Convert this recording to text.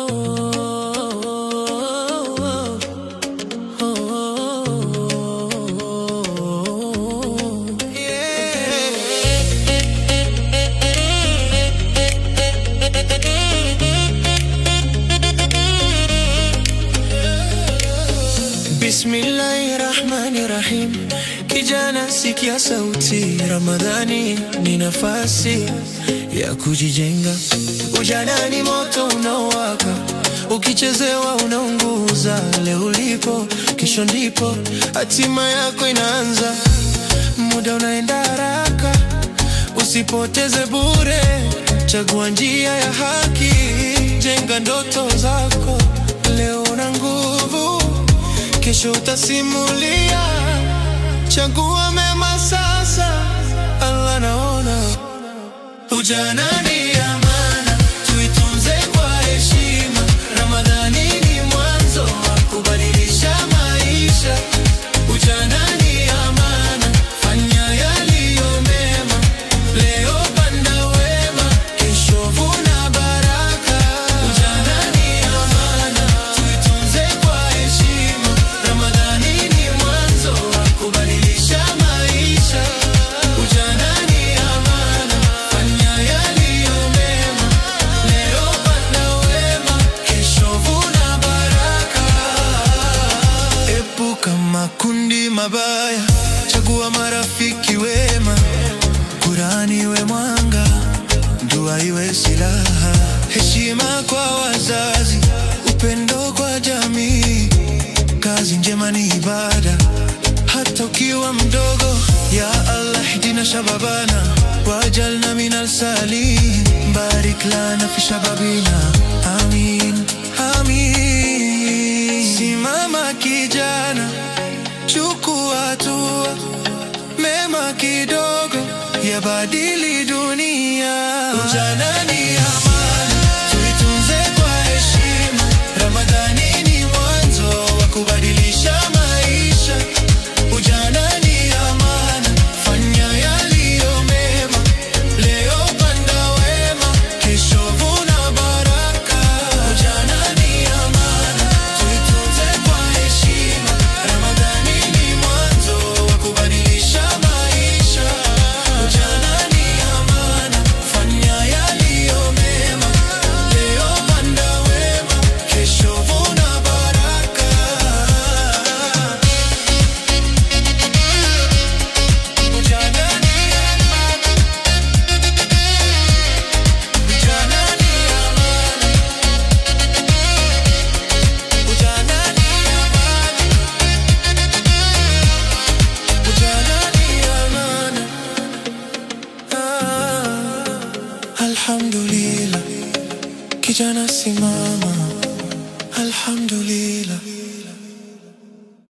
Bismillahirrahmanirrahim. Kijana, sikia sauti. Ramadhani ni nafasi ya kujijenga. Ujana ni moto unaowaka, ukichezewa unaunguza. Leo ulipo, kesho ndipo hatima yako inaanza. Muda unaenda haraka, usipoteze bure. Chagua njia ya haki, jenga ndoto zako. Leo una nguvu, kesho utasimulia. Chagua mema sasa, Allah naona. Ujana ni amana, tuitunze kwa heshima. Ramadhani ni mwanzo wa kubadilisha maisha. Ujana ni amana, fanya yaliyo mema. Leo panda wema, kesho vuna baraka. Ujana ni amana, tuitunze kwa heshima. Ramadhani ni mwanzo wa kubadilisha maisha. Ujana ni amana, fanya yaliyo mema. Leo panda wema, kesho vuna baraka. Epuka makundi mabaya, chagua marafiki wema. Kurani iwe mwanga, dua iwe silaha. Heshima kwa wazazi, upendo kwa jamii. Kazi njema ni ibada, hata ukiwa mdogo. Ya Allah hdina shababana wajalna minal salihin, barik lana fi shababina, amin amin. Simama kijana, chukua hatua, mema kidogo yabadili dunia. Ujana ni amana, tuitunze kwa heshima. Ramadhani ni mwanzo wa kubadilisha maisha. Ujana ni amana, fanya yaliyo mema. Leo panda wema, kesho vuna baraka. Ujana ni amana, tuitunze kwa heshima. Ramadhani ni mwanzo wa kubadilisha maisha. Ujana ni amana, fanya yaliyo mema. Leo panda wema, kesho vuna baraka. Ujana ni amana, ujana ni amana, ujana ni amana, ujana ni amana. Ah, Alhamdulillah, kijana simama, alhamdulillah.